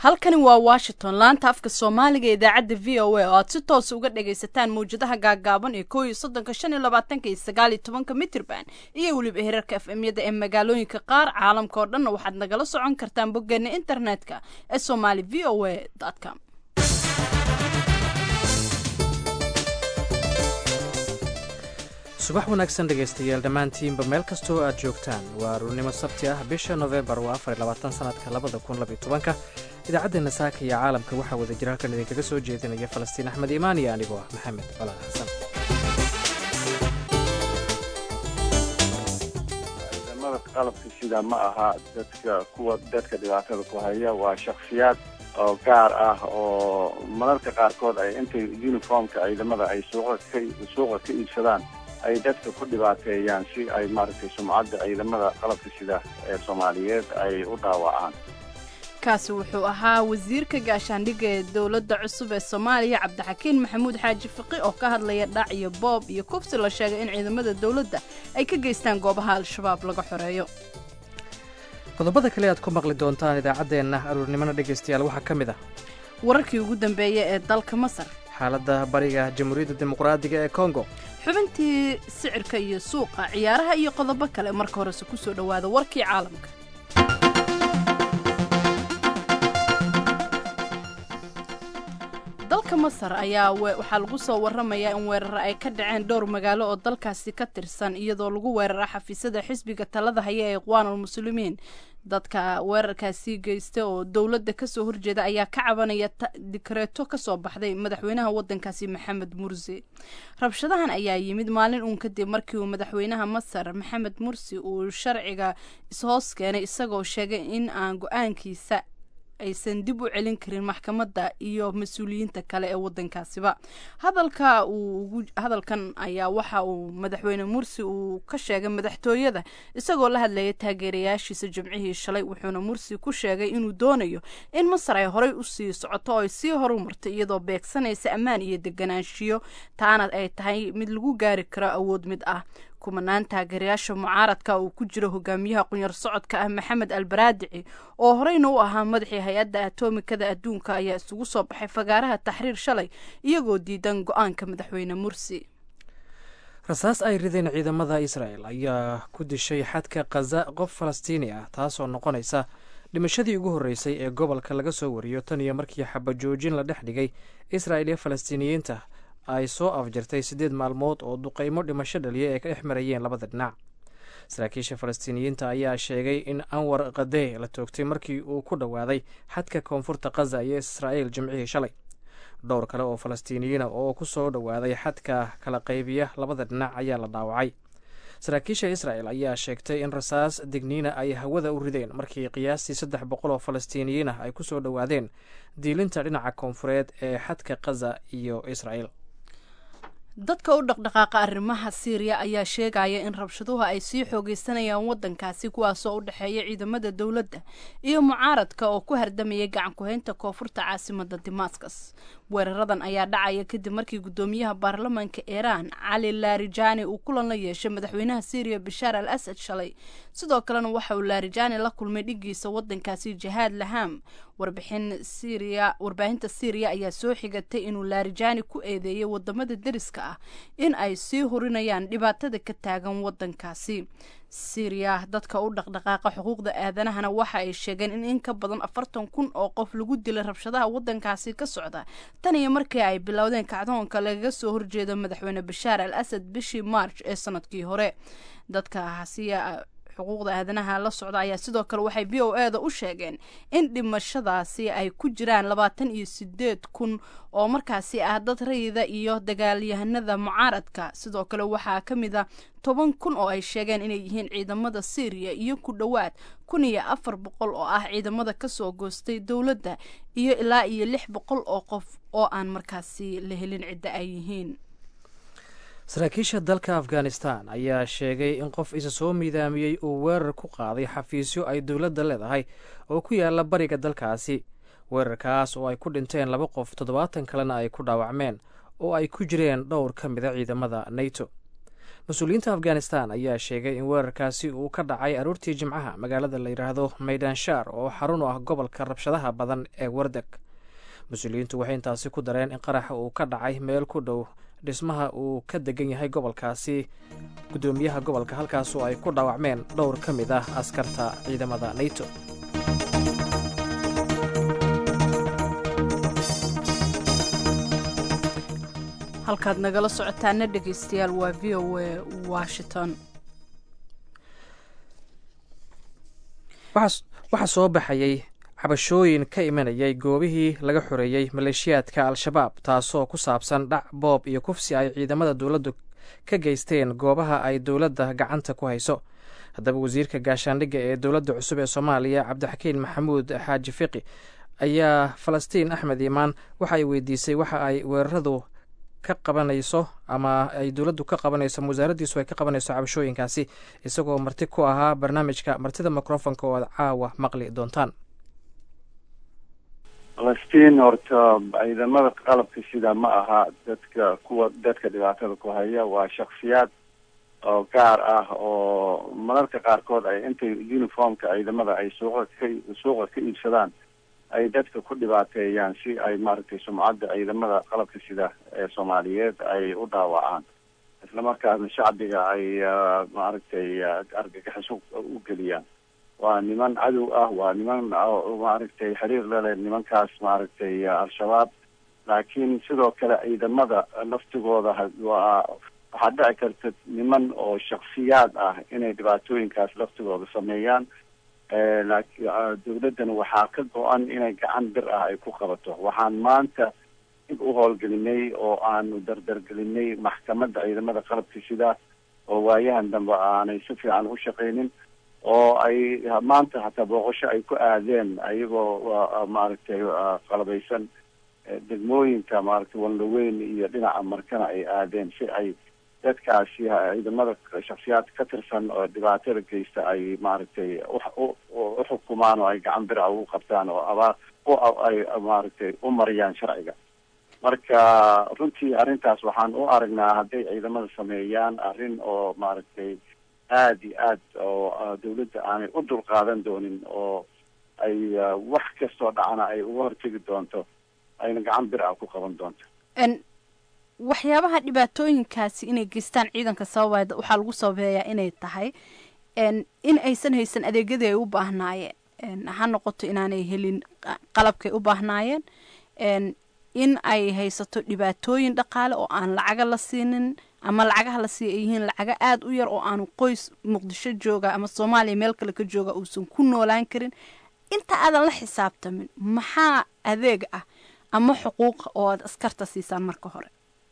halkani waa washington laanta afka soomaaliga ee idaacadda v o a oo aad si toosa uga dhagaysataan mawjadaha gaagaaban ee koo iyo soddonka shan iyo labaatanka iyo sagaal iyo tobanka mitrban iyo weliba herarka f m yada ee magaalooyinka qaar caalamka oo dhanna waxaad nagala socon kartaan boggeena internetka ee somali v o a com subax wanaagsan dhegaystayaal dhammaantiinba meel kastoo aad joogtaan waa aruurnimo sabti ah bisha nofembar waa afar iyo labaatan sanadka labada kun labiyo tobanka idaacaddeena saaka iyo caalamka waxaa wada jira halkan idinkaga soo jeedinaya falastiin axmed iimaan iyo anigoo ah maxamed colaad xasan ciidamada qalabka sida ma aha dadka kuwa dadka dhibaatada ku haya waa shaksiyaad oo gaar ah oo mararka qaarkood ay intay uniformka ciidamada ay suuqa ka suuqa ka iibsadaan ay dadka ku dhibaateeyaan si ay maaragtay sumcadda ciidamada qalabka sida ee soomaaliyeed ay u dhaawacaan kaasi wuxuu ahaa wasiirka gaashaandhigga ee dowladda cusub ee soomaaliya cabdixakiin maxamuud xaaji fiqi oo ka hadlaya dhac iyo boob iyo kufsi la sheegay in ciidamada dowladda ay ka geystaan goobaha al-shabaab laga xoreeyo qodobada kale aad ku maqli doontaan idaacaddeenna aruurnimona dhegaystayaal waxaa ka mid ah wararkii ugu dambeeya ee dalka masar xaaladda bariga jamhuuriyadda dimuqraadiga ee kongo xubintii sicirka iyo suuqa ciyaaraha iyo qodobo kale marka horese ku soo dhowaada warkii caalamka dalka masar ayaa waxaa lagu soo waramayaa in weeraro ay ka dhaceen dhowr magaalo oo dalkaasi ka tirsan iyadoo lagu weerara xafiisyada xisbiga talada haya ee iqwaanul muslimiin dadka weerarkaasi geysta oo dowladda kasoo horjeeda ayaa ka cabanaya dikreeto kasoo baxday madaxweynaha wadankaasi maxamed mursi rabshadahan ayaa yimid maalin uun kadib markii uu madaxweynaha masar maxamed mursi uu sharciga ishoos keenay isagoo sheegay in aan go-aankiisa aysan dib u celin karin maxkamadda iyo mas-uuliyiinta kale ee wadankaasiba hadalka uu hadalkan ayaa waxa uu madaxweyne mursi uu ka sheegay madaxtooyada isagoo la hadlayay taageerayaashiisa jimcihii shalay wuxuuna mursi ku sheegay inuu doonayo in masar ay horey usii socoto oo ay sii horumartay iyadoo beegsanaysa ammaan iyo deganaanshiyo taana ay tahay mid lagu gaari karo awood mid ah kumanaan taageerayaasha mucaaradka uu ku jiro hogaamiyaha qunyar socodka ah maxamed albaraadici oo horeyna u ahaa madaxii hay-adda atomikada adduunka ayaa isugu soo baxay fagaaraha taxriir shalay iyagoo diidan go-aanka madaxweyne mursi rasaas ay rideen ciidamada israel ayaa ku dishay xadka khaza qof falastiini ah taasoo noqonaysa dhimashadii ugu horreysay ee gobolka laga soo wariyo tan iyo markii xabajoojin la dhex dhigay israel iyo falastiiniyiinta ay soo afjartay siddeed maalmood oo duqaymo dhimasho dhaliya ay ka dhex marayeen labada dhinac saraakiisha falastiiniyiinta ayaa sheegay in anwar kadee la toogtay markii uu ku dhowaaday xadka koonfurta khaza iyo israa'il jimcihii shalay dhowr kale oo falastiiniyiina oo ku soo dhowaaday xadka kala qaybiya labada dhinac ayaa la dhaawacay saraakiisha israel ayaa sheegtay in rasaas digniina ay hawada u rideen markii qiyaastii saddex boqol oo falastiiniyiin ah ay ku soo dhowaadeen diilinta dhinaca koonfureed ee xadka khaza iyo israel dadka u dhaqdhaqaaqa arrimaha siiriya ayaa sheegaya in rabshaduhu ay sii xoogeysanayaan wadankaasi kuwaasoo u dhexeeya ciidamada dowladda iyo mucaaradka oo ku hardamayay gacan ku-haynta koonfurta caasimada damascus weeraradan ayaa dhacaya kadib markii guddoomiyaha baarlamaanka iiraan cali larijani uu kulan la yeeshay madaxweynaha siiriya bashaar al asad shalay sidoo kalena waxa uu larijani la kulmay dhigiisa wadankaasi jihaad laham warbixin syria warbaahinta syriya ayaa soo xigatay inuu larijani ku eedeeyay wadamada deriska ah in ay sii hurinayaan dhibaatada ka taagan wadankaasi syriya dadka u dhaqdhaqaaqa xuquuqda aadanahana waxa ay sheegeen in in ka badan afartan kun oo qof lagu dilay rabshadaha wadankaasi ka socda tan iyo markii ay bilowdeen kacdoonka lagaga soo horjeedo madaxweyne bashaar al asad bishii march ee sanadkii hore dadkaasi xuquuqda aadanaha la socda ayaa sidoo kale waxay v o e da u sheegeen in dhimashadaasi ay ku jiraan labaatan iyo sideed kun oo markaasi ah dad rayida iyo dagaalyahanada mucaaradka sidoo kale waxaa ka mid a toban kun oo ay sheegeen inay yihiin ciidamada syriya iyo ku dhowaad kun iyo afar boqol oo ah ciidamada kasoo goostay dowladda iyo ilaa iyo lix boqol oo qof oo aan markaasi la helin cidda ay yihiin saraakiisha dalka afghanistan ayaa sheegay in qof isa soo miidaamiyey uu weerar ku qaaday xafiisyo ay dowladda leedahay oo ku yaala bariga dalkaasi weerarkaas oo ay ku dhinteen laba qof toddobaatan kalena ay ku dhaawacmeen oo ay ku jireen dhowr ka mida ciidamada nato mas-uuliyiinta afghanistan ayaa sheegay in weerarkaasi uu ka dhacay aroortii jimcaha magaalada la yidhaahdo maydanshaar oo xarun u ah gobolka rabshadaha badan ee wardeg mas-uuliyiintu waxay intaasi ku dareen in qaraxa uu ka dhacay meel ku dhow dhismaha uu ka degan yahay gobolkaasi guddoomiyaha gobolka halkaasoo ay ku dhaawacmeen dhowr ka mid ah askarta ciidamada nato halkaad nagala socotaana dhegaystayaal waa v o a washington waxaa soo baxayay cabashooyin ka imanayay goobihii laga xoreeyey maleeshiyaadka al-shabaab taasoo ku saabsan dhac boob iyo kufsi ay ciidamada dowladdu ka geysteen goobaha ay dowladda gacanta ku hayso haddaba wasiirka gaashaandhigga ee dowladda cusub ee soomaaliya cabdixakiin maxamuud xaaji fiqi ayaa falastiin axmed iimaan waxa ay weydiisay waxa ay weeraradu ka qabanayso ama ay dowladdu ka qabanayso wasaaraddiisu ay ka qabanayso cabashooyinkaasi isagoo marti ku ahaa barnaamijka martida microfonka oo aad caawa maqli doontaan falastiin horta ciidamada qalabka sida ma aha dadka kuwa dadka dhibaatada ku haya waa shaksiyaad oo gaar ah oo mararka qaarkood ay intay uniformka ciidamada ay suuqa ka suuqa ka iibsadaan ay dadka ku dhibaateeyaan si ay maaragtay sumcadda ciidamada qalabka sida ee soomaaliyeed ay u dhaawacaan islamarkaasna shacbiga ay maaragtay argagaxiso u geliyaan waa niman cadow ah waa niman maaragtay xiriir leleh nimankaas maaragtay al-shabaab laakiin sidoo kale ciidamada laftigooda waa waxaa dhici karta niman oo shaksiyaad ah inay dhibaatooyinkaas laftigooda sameeyaan dowladdana waxaa ka go-an inay gacan bir ah ay ku qabato waxaan maanta dib u howlgelinay oo aanu dardargelinay maxkamadda ciidamada qalabka sida oo waayahan dambe aanay si fiican u shaqaynin oo ay maanta hataa booqasho ay ku aadeen ayagoo maaragtay qalabaysan degmooyinka maaragtay wanlaweyn iyo dhinaca markana ay aadeen si ay dadkaasi ciidamada shaksiyaadka ka tirsan oo dhibaatada geysta ay maaragtay uxukumaan oo ay gacan bira ugu qabtaan oo abaa ay maaragtay u mariyaan sharciga marka runtii arrintaas waxaan u aragnaa hadday ciidamada sameeyaan arrin oo maaragtay aada iyo aad oo dawladda aanay u dulqaadan doonin oo ay wax kastoo dhacana ay uga hortegi doonto ayna gacan bir ah ku qaban doonto waxyaabaha dhibaatooyinkaasi inay geystaan ciidanka sababaa waxaa lagu sababeeyaa inay tahay in aysan haysan adeegyadii ay u baahnaayeen ha noqoto inaanay helin qalabkay u baahnaayeen in ay haysato dhibaatooyin dhaqaale oo aan lacaga la siinin ama lacagaha la siiya ay yihiin lacaga aada u yar oo aanu qoys muqdisho jooga ama soomaaliya meel kale ka jooga uusan ku noolaan karin inta aadan la xisaabtamin maxaa adeeg ah ama xuquuqa oo aada askarta siisaan marka hore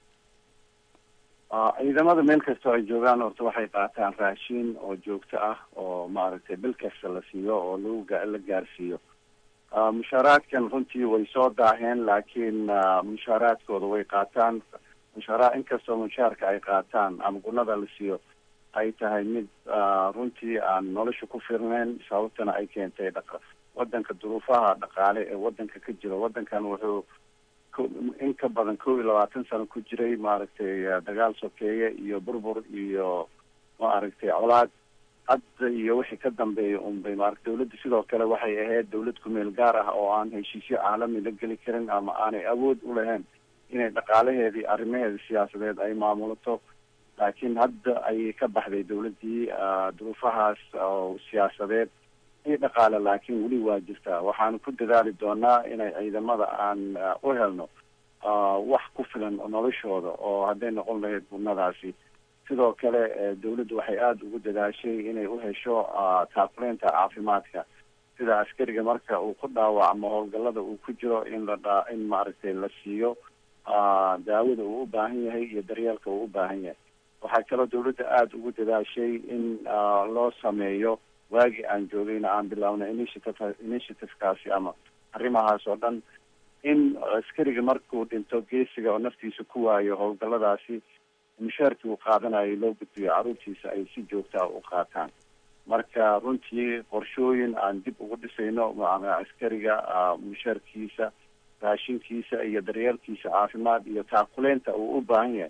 ciidamada meel kastoo ay joogaan horta waxay qaataan raashin oo joogto ah oo maaragtay bil kasta la siiyo oo lagu la gaarsiiyo mushaaraadkan runtii way soo daaheen laakiin mushaaraadkooda way qaataan mushaara inkastoo mushaarka ay qaataan ama gunada la siiyo ay tahay mid runtii aan nolosha ku firneyn sababtana ay keentay dhaqa wadanka duruufaha dhaqaale ee wadanka ka jira wadankan wuxuu in ka badan kow iyo labaatan sano ku jiray maaragtay dagaal sokeeye iyo burbur iyo maaragtay colaad hadda iyo wixii ka dambeeya unbay maarata dawladda sidoo kale waxay ahayd dawlad kumeel gaar ah oo aan heshiisyo caalami la geli karin ama aanay awood u lahayn inay dhaqaalaheedii arrimaheeda siyaasadeed ay maamulato laakiin hadda ayay ka baxday dawladdii duruufahaas oo siyaasadeed i dhaqaale laakiin weli waa jirtaa waxaanu ku dadaali doonaa inay ciidamada aan u helno wax ku filan noloshooda oo hadday noqon lahayd bunadaasi sidoo kale dawladdu waxay aada ugu dadaashay inay u hesho taakuleynta caafimaadka sida askariga marka uu ku dhaawacmo howlgallada uu ku jiro in la dha in maaragtay la siiyo daawada uu u baahan yahay iyo daryeelka uu u baahan yahay waxaa kaloo dawladda aada ugu dadaashay in loo sameeyo waagii aan joogayna aan bilaabnay initiative initiativekaasi ama arrimahaas oo dhan in askariga markuu dhinto geesiga oo naftiisa ku waayo howlgalladaasi mushaarkii uu qaadanayo loo gudbiyo carruurtiisa ay si joogtaa u qaataan marka runtii qorshooyin aan dib ugu dhisayno askariga mushaarkiisa raashinkiisa iyo daryeelkiisa caafimaad iyo taakuleynta uu u baahan yahay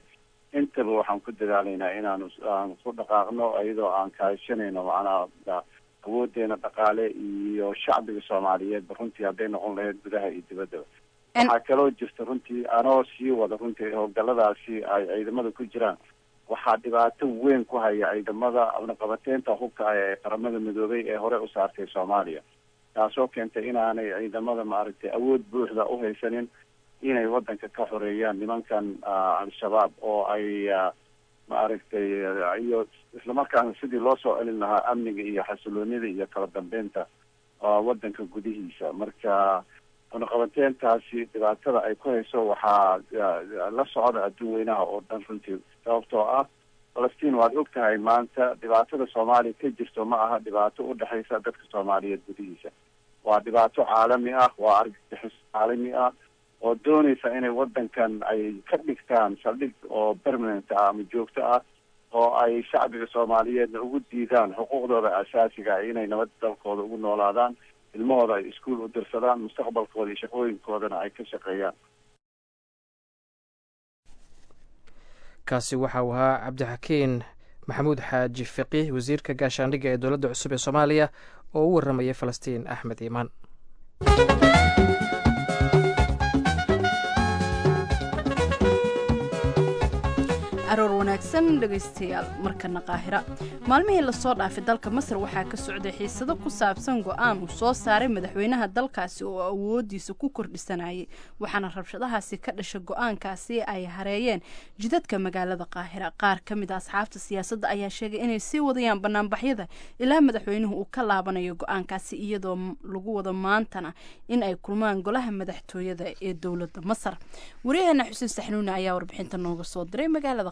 intaba waxaan ku dadaalaynaa inaanu aan ku dhaqaaqno iyadoo aan kaashanayno macnaha awoodeena dhaqaale iyo shacbiga soomaaliyeedba runtii hadday noqon lahayd gudaha iyo dibaddaba waxaa kaloo jirta runtii anoo sii wada runtii howlgaladaasi ay ciidamada ku jiraan waxaa dhibaato weyn ku haya ciidamada naqabateynta hubka ah ee qaramada midoobay ee hore u saartay soomaaliya taasoo keentay inaanay ciidamada maaragtay awood buuxda u haysanin inay wadanka ka xoreeyaan nimankan al-shabaab oo ay maaragtay iyo islamarkaana sidii loo soo celin lahaa amniga iyo xasiloonida iyo kala dambeynta wadanka gudihiisa marka naqabateyntaasi dhibaatada ay ku hayso waxaa la socda adduun weynaha oo dhan runtii sababtoo ah falastiin waad og tahay maanta dhibaatada soomaaliya ka jirto ma aha dhibaato u dhexaysa dadka soomaaliyeed gudihiisa waa dhibaato caalami ah waa argagixis caalami ah oo doonaysa inay wadankan ay ka dhigtaan saldhig oo permanent ah ama joogto ah oo ay shacbiga soomaaliyeedna ugu diidaan xuquuqdooda asaasiga ah inay nabad dalkooda ugu noolaadaan ilmahooda ay iskuol u dirsadaan mustaqbalkooda iyo shaqooyinkoodana ay ka shaqeeyaan kaasi waxa uu ahaa cabdixakiin maxamuud xaaji fiqiih wasiirka gaashaandhigga ee dowladda cusub ee soomaaliya oo u warramayay falastiin axmed iimaan aroor wanaagsan dhegaystayaal markana qaahira maalmihii lasoo dhaafay dalka masar waxaa ka socday xiisado ku saabsan go-aan uu soo saaray madaxweynaha dalkaasi oo awoodiisa ku kordhisanayay waxaana rabshadahaasi ka dhasha go-aankaasi ay hareeyeen jidadka magaalada qaahira qaar ka mid a asxaabta siyaasadda ayaa sheegay inay sii wadayaan banaanbaxyada ilaa madaxweynuhu uu ka laabanayo go-aankaasi iyadoo lagu wado maantana in ay kulmaan golaha madaxtooyada ee dowladda masar wariyaheena xuseen saxnuune ayaa warbixinta nooga soo diray magaalada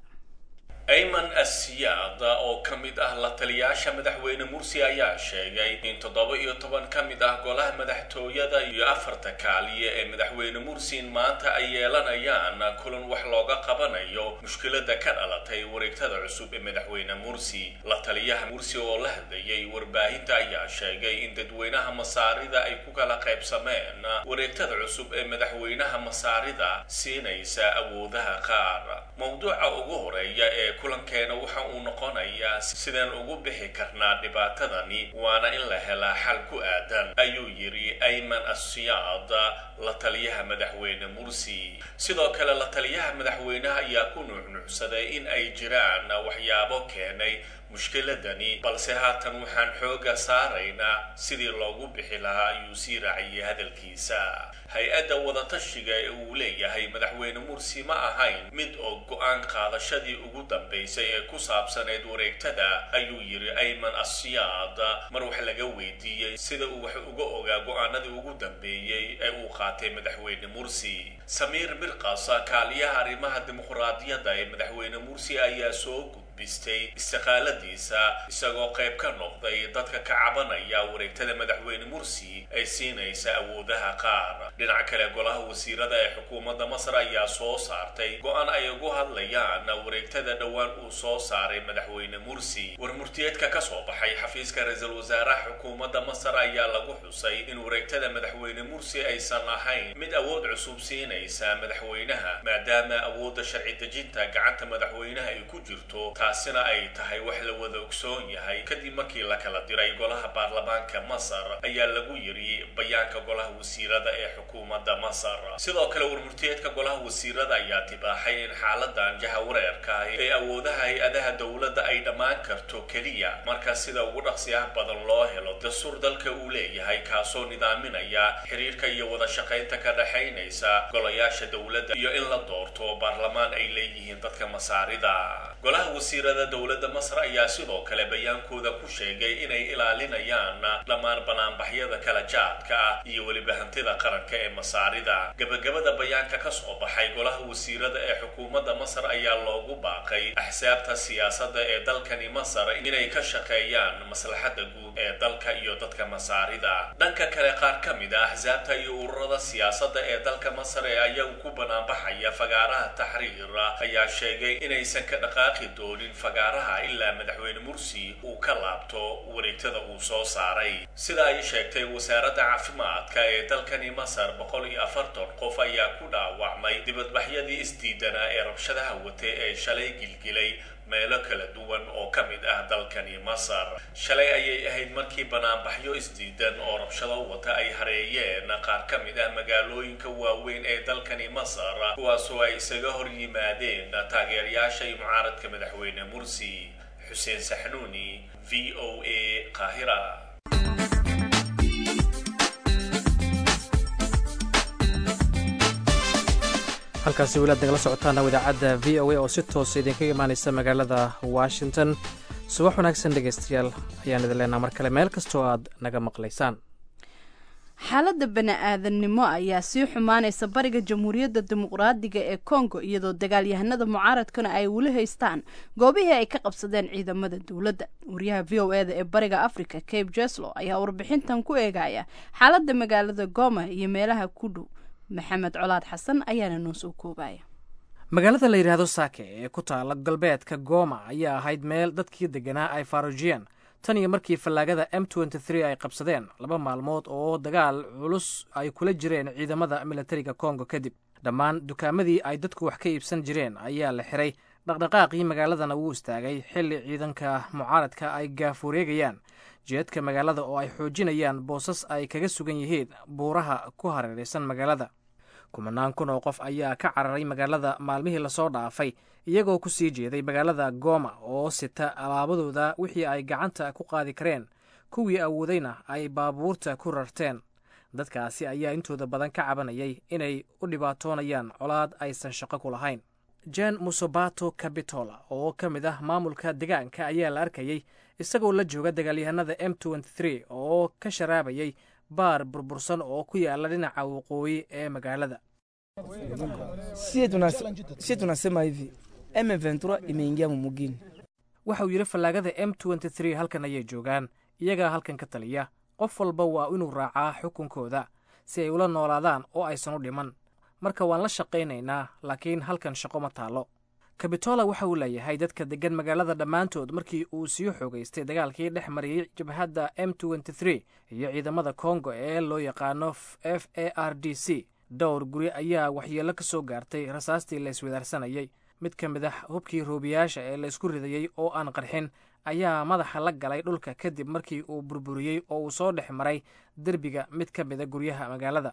ayman asiyaad oo ka mid ah la taliyaasha madaxweyne mursi ayaa sheegay in toddoba iyo toban ka mid ah golaha madaxtooyada iyo afarta kaaliye ee madaxweyne mursin maanta ay yeelanayaan kulan wax looga qabanayo mushkilada ka dhalatay wareegtada cusub ee madaxweyne mursi la taliyaha mursi oo la hadlayay warbaahinta ayaa sheegay in dadweynaha masaarida ay ku kala qaybsameen wareegtada cusub ee madaxweynaha masaarida siinaysa awoodaha qaar mawduuca ugu horeeya ee kulankeena waxa uu noqonayaa sidaan ugu bixi karnaa dhibaatadani waana in la helaa xal ku aadan ayuu yidhi ayman asiyaad la taliyaha madaxweyne mursi sidoo kale la taliyaha madaxweynaha ayaa ku nuucnuucsaday in ay jiraan waxyaabo keenay mushkiladani balse haatan waxaan xooga saaraynaa sidii loogu bixi lahaa ayuu sii raaciyay hadalkiisa hay-adda wadatashiga ee uu leeyahay madaxweyne mursi ma ahayn mid oo go-aan qaadashadii ugu dambaysay ee ku saabsaneyd wareegtada ayuu yidhi ayman asiyaad mar wax laga weydiiyey sida uu wax uga ogaa go-aanadii ugu dambeeyey ee uu qaatay madaxweyne mursi samiir mirqasa kaaliyaha arrimaha dimuqraadiyadda ee madaxweyne mursi ayaa soo bistay istiqaaladiisa isagoo qayb ka noqday dadka ka cabanaya wareegtada madaxweyne mursi ay siinaysa awoodaha qaar dhinaca kale golaha wasiirada ee xukuumadda masar ayaa soo saartay go-aan ay ugu hadlayaan wareegtada dhowaan uu soo saaray madaxweyne mursi warmurtiyeedka ka soo baxay xafiiska ra-iisul wasaaraha xukuumadda masar ayaa lagu xusay in wareegtada madaxweyne mursi aysan ahayn mid awood cusub siinaysa madaxweynaha maadaama awoodda sharci dejinta gacanta madaxweynaha ay ku jirto taasina ay tahay wax la wada ogsoon yahay kadib markii la kala diray golaha baarlamaanka masar ayaa lagu yiri bayaanka golaha wasiirada ee xukuumadda masar sidoo kale warmurtiyeedka golaha wasiirada ayaa tibaaxay in xaaladan jahawareerka ah ee awoodaha hay-adaha dowladda ay dhammaan karto keliya marka sida ugu dhaqsiyaha badan loo helo dastuur dalka uu leeyahay kaasoo nidaaminaya xiriirka iyo wada shaqaynta ka dhexaynaysa golayaasha dowladda iyo in la doorto baarlamaan ay leeyihiin dadka masaarida golaha wasiirada dowladda masar ayaa sidoo kale bayaankooda ku sheegay inay ilaalinayaan dhammaan banaanbaxyada kala jaadka ah iyo weliba hantida qaranka ee masaarida gebagabada bayaanka ka soo baxay golaha wasiirada ee xukuumadda masar ayaa loogu baaqay axsaabta siyaasadda ee dalkani masar inay ka shaqeeyaan maslaxadda guud ee dalka iyo dadka masaarida dhanka kale qaar ka mid a axsaabta iyo ururada siyaasadda ee dalka masar ee ayagu ku banaanbaxaya fagaaraha taxriir ayaa sheegay inaysan ka dhaqaaqi doonin fagaaraha ilaa madaxweyne mursi uu ka laabto wareegtada uu soo saaray sida ay sheegtay wasaaradda caafimaadka ee dalkani masar boqol iyo afartan qof ayaa ku dhaawacmay dibadbaxyadii isdiidanaa ee rabshadaha wate ee shalay gilgilay meelo kala duwan oo ka mid ah dalkani masar shalay ayay ahayd markii banaanbaxyo isdiidan oo rabshado wata ay hareeyeen qaar ka mid ah magaalooyinka waaweyn ee dalkani masar kuwaasoo ay isaga hor yimaadeen taageerayaasha iyo mucaaradka madaxweyne mursi xuseen saxnuuni v o a qaahira halkaasi weli aad nagala socotaana idaacadda v o a oo si toosa idinkaga imaanaysa magaalada washington subax wanaagsan dhegaystayaal ayaan idin leenaha mar kale meel kastoo aad naga maqlaysaan xaaladda bani-aadannimo ayaa sii xumaanaysa bariga jamhuuriyadda dimuqraadiga ee kongo iyadoo dagaalyahanada mucaaradkuna ay weli haystaan goobihii ay ka qabsadeen ciidamada dowladda wariyaha v o eda ee bariga africa cape jeslo ayaa warbixintan ku eegaya xaaladda magaalada goma iyo meelaha ku dhow maxamed colaad xasan ayaana noo soo koobaya magaalada la yidhaahdo saake ee ku taala galbeedka goma ayaa ahayd meel dadkii deganaa ay faarujiyeen tan iyo markii fallaagada m ay qabsadeen laba maalmood oo dagaal culus ay kula jireen ciidamada militariga kongo kadib dhammaan dukaamadii ay dadku wax ka iibsan jireen ayaa la xiray dhaqdhaqaaqii magaaladana wuu istaagay xilli ciidanka mucaaradka ay gaafureegayaan jeedka magaalada oo ay xoojinayaan boosas ay kaga sugan yihiin buuraha ku hareeraysan magaalada kumanaan kun oo qof ayaa ka cararay magaalada maalmihii lasoo dhaafay iyagoo ku sii jeeday magaalada goma oo sita alaabadooda wixii ay gacanta ku qaadi kareen kuwii awoodayna ay baabuurta ku rarteen dadkaasi ayaa intooda badan ka cabanayay inay u dhibaatoonayaan colaad aysan shaqo ku lahayn jen musobato cabitola oo ka mid ah maamulka degaanka ayaa la arkayey isagoo la jooga dagaalyahanada m oo ka sharaabayay baar burbursan oo ku yaala dhinaca waqooyi ee magaalada sie tunasema hivi M23 imeingia mumugini. waxa uu yidhi fallaagada m halkan ayay joogaan iyagaa halkan ka taliya qof walba waa inuu raacaa xukunkooda si ay ula noolaadaan oo aysan u dhiman marka waan la shaqaynaynaa laakiin halkan shaqo ma taallo kabitola waxa uu leeyahay dadka deggan magaalada dhammaantood markii uu sii xoogaystay dagaalkii dhex mariyey jabhadda m iyo ciidamada kongo ee loo yaqaano f a r d c dhowr guri ayaa waxyeello ka soo gaartay rasaastii la iswadaarsanayay mid ka mid ah hubkii roobiyaasha ee la isku ridayey oo aan qarxin ayaa madaxa la galay dhulka kadib markii uu burburiyey oo uu soo dhex maray derbiga mid ka mida guryaha magaalada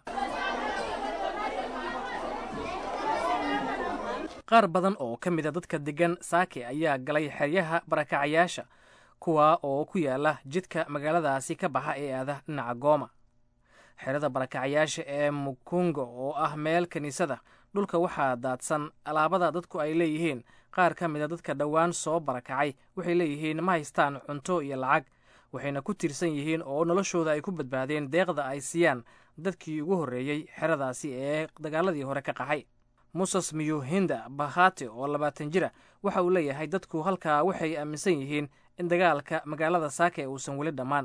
qaar badan oo ka mida dadka deggan saake ayaa galay xeryaha barakacayaasha kuwa oo ku yaala jidka magaaladaasi ka baxa ee aada dhinaca gooma xerada barakacayaasha ee mukungo oo ah meel kiniisada dhulka waxaa daadsan alaabada dadku ay leeyihiin qaar ka mida dadka dhowaan soo barakacay waxay leeyihiin ma haystaan cunto iyo lacag waxayna ku tiirsan yihiin oo noloshooda ay ku badbaadeen deeqda ay siiyaan dadkii ugu horreeyey xeradaasi ee dagaaladii hore ka qaxay muses miyuhinda bahate oo labaatan jira waxa uu leeyahay dadku halkaa waxay aaminsan yihiin in dagaalka magaalada saake uusan weli dhammaan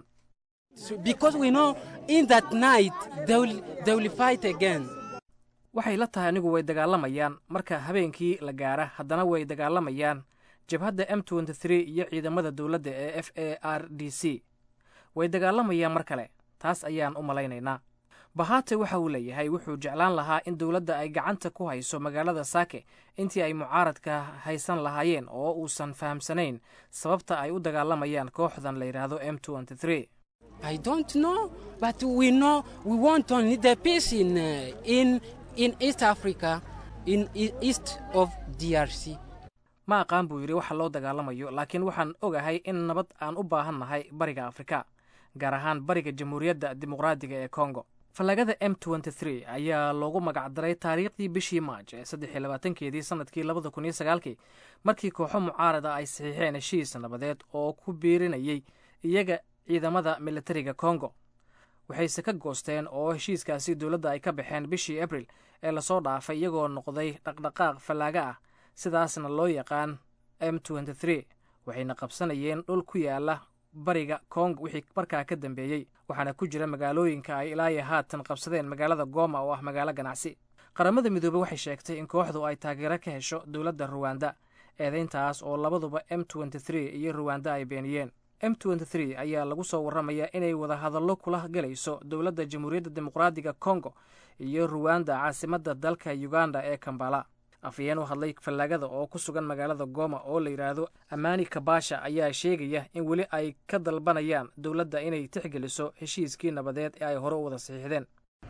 waxay la tahay anigu way dagaalamayaan marka habeenkii la gaara haddana way dagaalamayaan jabhadda m iyo ciidamada dowladda ee f a r d c way dagaalamayaan mar kale taas ayaan u malaynaynaa bahate waxa uu leeyahay wuxuu jeclaan lahaa in dowladda ay gacanta ku hayso magaalada saake intii ay mucaaradka haysan lahaayeen oo uusan fahamsanayn sababta ay u dagaalamayaan kooxdan la yidhaahdo m I don't know, but we know we want only the peace in, uh, in, in East Africa, in e- east of DRC. ma aqaan buu yidhi waxa loo dagaalamayo laakiin waxaan ogahay in nabad aan u baahan nahay bariga afrika gaar ahaan bariga jamhuuriyadda dimuqraadiga ee kongo fallaagada m ayaa loogu magacdaray taariikhdii bishii maaj ee saddexiy labaatankeedii sanadkii labada kun iyo sagaalkii markii kooxo mucaarada ay saxiixeen heshiis nabadeed oo ku biirinayay iyaga ciidamada militariga kongo waxayse ka goosteen oo heshiiskaasi dowladda ay ka baxeen bishii abril ee lasoo dhaafay iyagoo noqday dhaqdhaqaaq fallaaga ah sidaasna loo yaqaan m waxayna qabsanayeen dhul ku yaala bariga kongo wixii markaa ka dambeeyey waxaana ku jira magaalooyinka ay ilaayo haatan qabsadeen magaalada gooma oo ah magaalo ganacsi qaramada midoobey waxay sheegtay in kooxdu ay taageero ka hesho dowladda ruwanda eedeyntaas oo labaduba m iyo ruwanda ay beeniyeen m ayaa lagu soo warramayaa inay wadahadallo kula galayso dowladda jamhuuriyadda dimuqraadiga kongo iyo ruwanda caasimadda dalka uganda ee kambala afhayeen u hadlay fallaagada oo ku sugan magaalada goma oo la yidhaahdo amani kabasha ayaa sheegaya in weli ay ka dalbanayaan dowladda inay tixgeliso heshiiskii nabadeed ee ay hore u wada saxiixdeen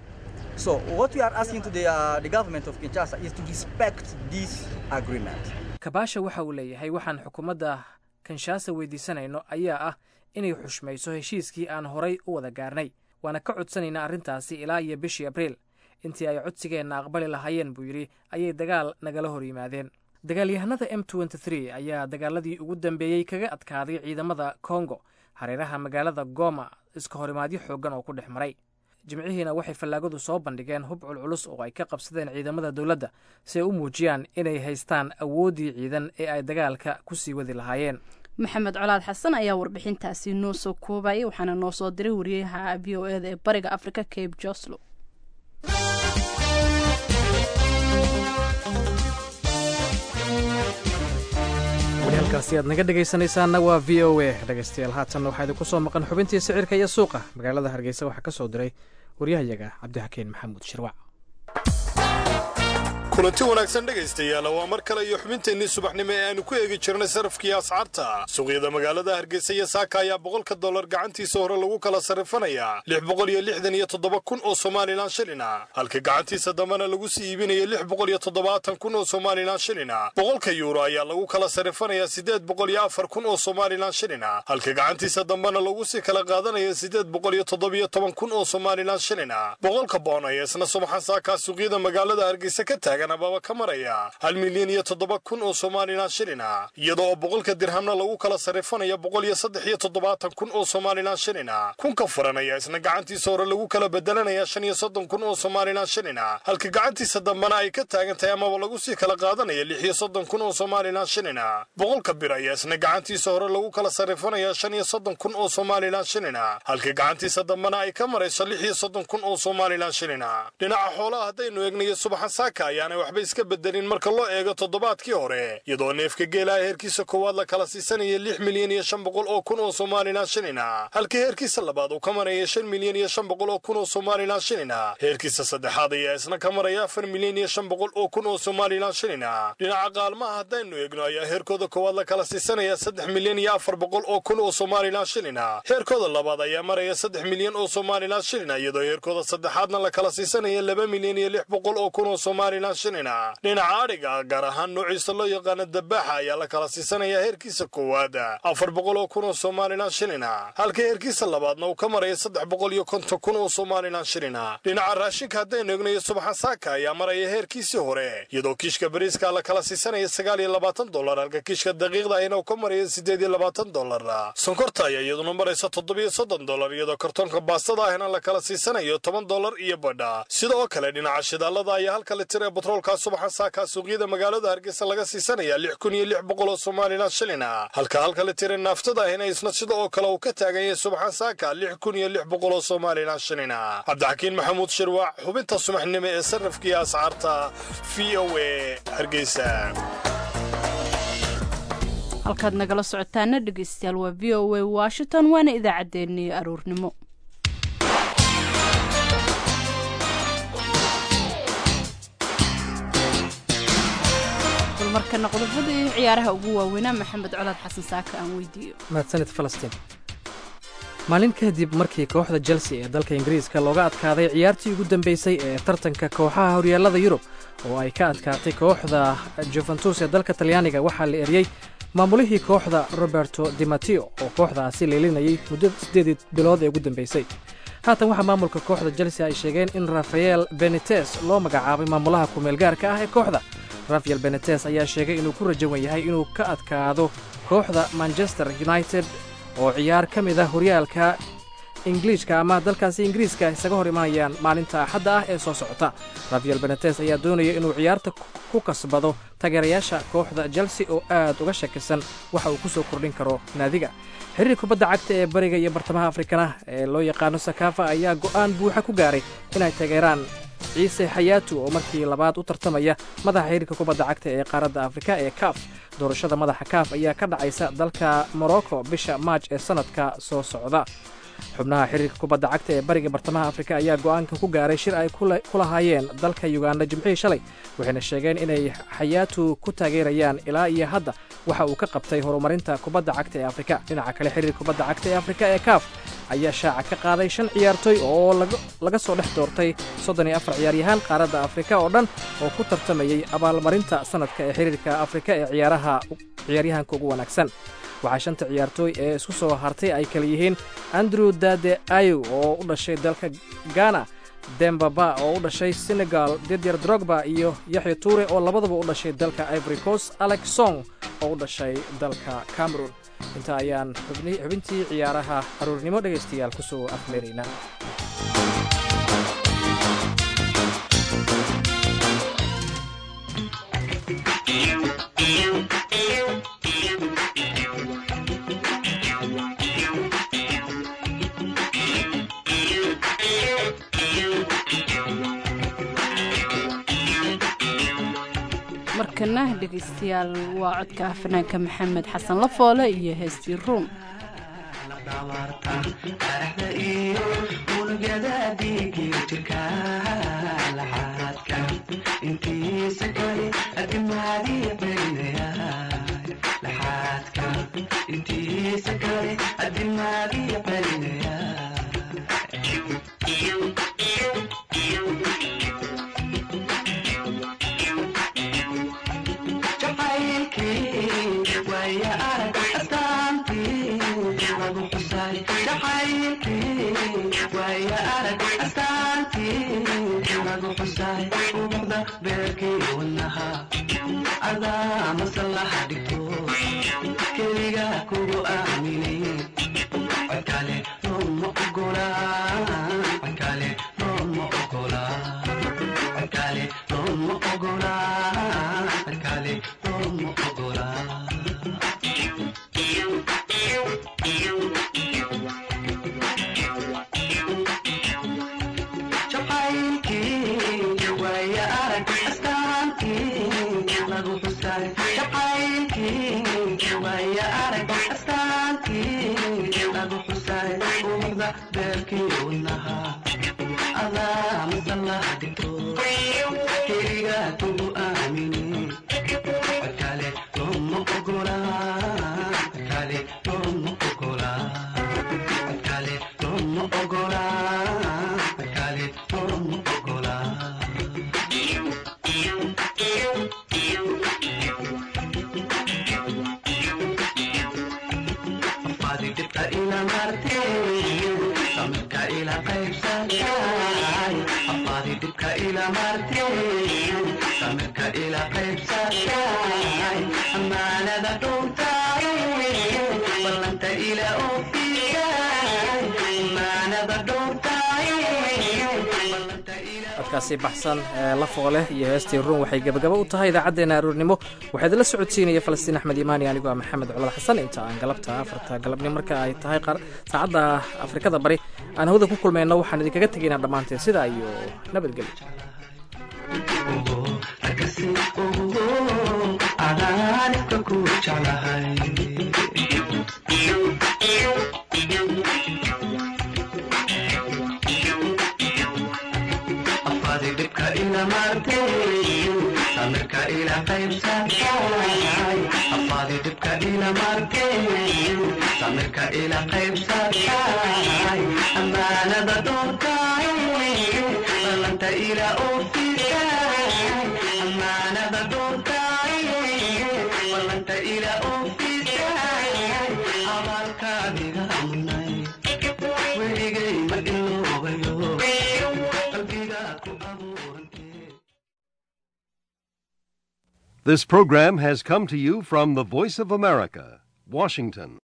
kabasha waxa uu leeyahay waxaan xukuumadda kinshasa weydiisanayno ayaa ah inay xushmayso heshiiskii aan horay u wada gaarnay waana ka codsanaynaa arrintaasi ilaa iyo bishii abriil intii ay codsigeenna aqbali lahaayeen buu yidhi ayay dagaal nagala hor yimaadeen dagaalyahanada m ayaa dagaaladii ugu dambeeyey kaga adkaaday ciidamada kongo hareeraha magaalada goma iska horimaadyo xooggan oo ku dhex maray jimcihiina waxay fallaagadu soo bandhigeen hub culculus oo ay ka qabsadeen ciidamada dowladda si ay u muujiyaan inay haystaan awooddii ciidan ee ay dagaalka ku sii wadi lahaayeen maxamed colaad xasan ayaa warbixintaasi noo soo koobayay waxaana noo soo diray wariyaha v o eda ee bariga africa cabe joslo halkaasi aad naga dhegaysanaysaanna waa v o a dhegaystayaal haatanna waxaa idinku soo maqan xubintii sicirka iyo suuqa magaalada hargeysa waxaa ka soo diray waryahayaga cabdixakiin maxamuud shirwac kulanti wanaagsan dhegaystayaal waa mar kale iyo xubinteennii subaxnimo ee aanu ku eegi jirnay sarafkii ascaarta suuqyada magaalada hargeysa iyo saaka ayaa boqolka dollar gacantiisa hore lagu kala sarrifanayaa lix boqol iyo lixdan iyo toddoba kun oo somalilan shilina halka gacantiisa dambena lagu sii iibinaya lix boqol iyo toddobaatan kun oo somalilan shilina boqolka yuuro ayaa lagu kala sarrifanayaa siddeed boqol iyo afar kun oo somalilan shilina halka gacantiisa dambena lagu sii kala qaadanaya siddeed boqol iyo toddobiyo toban kun oo somalilan shilina boqolka boon ayaa isna subaxan saakaa suuqyada magaalada hargeysa ka taagan ababa ka maraya hal milyan iyo toddoba kun oo somalilan shilina iyada oo boqolka dirhamna lagu kala sarrifanaya boqol iyo saddex iyo toddobaatan kun oo somalilan shilina kunka furan ayaa isna gacantiisa hore lagu kala bedelanaya shan iyo soddon kun oo somalilan shilina halka gacantiisa dambena ay ka taagan tahay amaba lagu sii kala qaadanaya lix iyo soddon kun oo somalilan shilina boqolka bir ayaa isna gacantiisa hore lagu kala sarrifanaya shan iyo soddon kun oo somalilan shilina halka gacantiisa dambena ay ka marayso lix iyo soddon kun oo somalilan shilina dhinaca xoolaha haddaynu eegnayo subaxan saaka ayaana waxba iska bedelin marka loo eego toddobaadkii hore iyadoo neefka geelaha heerkiisa koowaad la kala siisanaya lix milyan iyo shan boqol oo kun oo somalilan shilina halka heerkiisa labaad uu ka maraya shan milyan iyo shan boqol oo kun oo somalilan shilina heerkiisa saddexaad ayaa isna ka maraya afar milyan iyo shan boqol oo kun oo somalilan shilina dhinaca qaalmaha haddaynu eegno ayaa heerkooda koowaad la kala siisanaya saddex milyan iyo afar boqol oo kun oo somalilan shilina heerkooda labaad ayaa maraya saddex milyan oo somalilan shilina iyadoo heerkooda saddexaadna la kala siisanaya laba milyan iyo lix boqol oo kun oo somalilan shilina dhinaca adhiga gaar ahaan noociisa loo yaqaano dabaaxa ayaa la kala siisanayaa heerkiisa koowaad afar boqol oo kun oo somalilan shilina halka heerkiisa labaadna uu ka maraya saddex boqol iyo konton kun oo somalilan shilina dhinaca raashinka haddaynu egnayo subaxa saaka ayaa maraya heerkiisii hore iyadoo kiishka bariiska la kala siisanaya sagaal iyo labaatan dollar halka kiishka daqiiqda ahina uu ka maraya siddeed iyo labaatan dollar sonkorta ayaa iyaduna maraysa toddobiyo soddon dollar iyadoo kartoonka baastada ahina la kala siisanayo toban dollar iyo badha sidoo kale dhinaca shidaalada ayaa halka litir ee batroolka subaxa saaka suuqyada magaalada hargeysa laga siisanaya lix kun iyo lix boqol oo somalilan shilina halka halka litire naaftada ahina isna sida oo kale uu ka taagan yahay subaxan saaka lix kun iyo lix boqol oo somalilan shilina cabdixakiin maxamuud shirwac xubinta subaxnimo ee sarrafkii ascaarta v o a hargeysa halkaad nagala socotaana dhegeystayaal waa v o a washington waana idaacaddeenii aruurnimo markana qodobadii ciyaaraha ugu waaweynaa maxamed colaad xasan saaka aan weydiiyo mahadsanid falastiin maalin kadib markii kooxda chelsea ee dalka ingiriiska looga adkaaday ciyaartii ugu dambeysay ee tartanka kooxaha horyaallada yurub oo ay ka adkaatay kooxda juventus ee dalka talyaaniga waxaa la eriyey maamulihii kooxda roberto dimatio oo kooxdaasi leelinayay muddo siddeedii bilood ee ugu dambeysay haatan waxaa maamulka kooxda chelsea ay sheegeen in rafael benites loo magacaabay maamulaha kumeelgaarka ah ee kooxda rafael benetes ayaa sheegay inuu ku rajawan yahay inuu ka adkaado kooxda manchester united oo ciyaar ka mid ah horyaalka ingiliishka ama dalkaasi ingiriiska isaga hor imanayaan maalinta axadda ah ee soo socota rafael benetes ayaa doonaya inuu ciyaarta ku kasbado taageerayaasha kooxda chelsea oo aad uga shakisan waxa uu ku soo kordhin karo naadiga xiriir kubadda cagta ee bariga iyo bartamaha afrikana ee loo yaqaano sakafa ayaa go'aan buuxa ku gaaray inay taageeraan ciise xayaatu oo markii labaad u tartamaya madaxa xiriirka kubadda cagta ee qaaradda afrika ee kaaf doorashada madaxa kaaf ayaa ka dhacaysa dalka morocco bisha maaj ee sannadka soo socda xubnaha xiriirka kubadda cagta ee bariga bartamaha afrika ayaa go'aanka ku gaaray shir ay ku lahaayeen dalka yuganda jimcihii shalay waxayna sheegeen inay xayaatu ku taageerayaan ilaa iyo hadda waxa uu ka qabtay horumarinta kubadda cagta ee afrika dhinaca kale xiriirka kubadda cagta ee afrika ee kaaf ayaa shaaca ka qaaday shan ciyaartoy oo laga soo dhex doortay soddon iyo afar ciyaaryahaan qaaradda afrika oo dhan oo ku tartamayey abaalmarinta sannadka ee xiriirka afrika ee ciyaaraha ciyaaryahanka ugu wanaagsan waxaa shanta ciyaartooy ee isku soo hartay ay kala yihiin andrew dade ayow oo u dhashay dalka ghana dembaba oo u dhashay senegal didyar drogba iyo yaxya tuure oo labadaba u dhashay dalka ivory coast alex song oo u dhashay dalka cameron inta ayaan xubintii ciyaaraha aruurnimo dhegaystayaal ku soo afmeeraynaa markana dhegaystayaal waa codka fanaanka maxamed xasan lafoole iyo heestii ruum codkaasi baxsan ee la fooleh iyo heestii ruun waxay gebagaba u tahay idaacaddeenna aroornimo waxaa idinla socodsiinaya falastiin axmed imaani anigoo ah maxamed colad xasan inta aan galabta afarta galabnimo marka ay tahay saacadda afrikada bari aan hawda ku kulmayno waxaan idinkaga tegaynaa dhammaanteen sidaa iyo nabadgelyo samirka ila qaybsatay afaadi dhibka ila martay samirka ila qaybsatay amaanada doortay balanta ila ofisay amaanada doortay balanta ila ofisay abaalkaadiga munay weligay ma iloobayo qalbiga ku abuurantay This program has come to you from the Voice of America, Washington.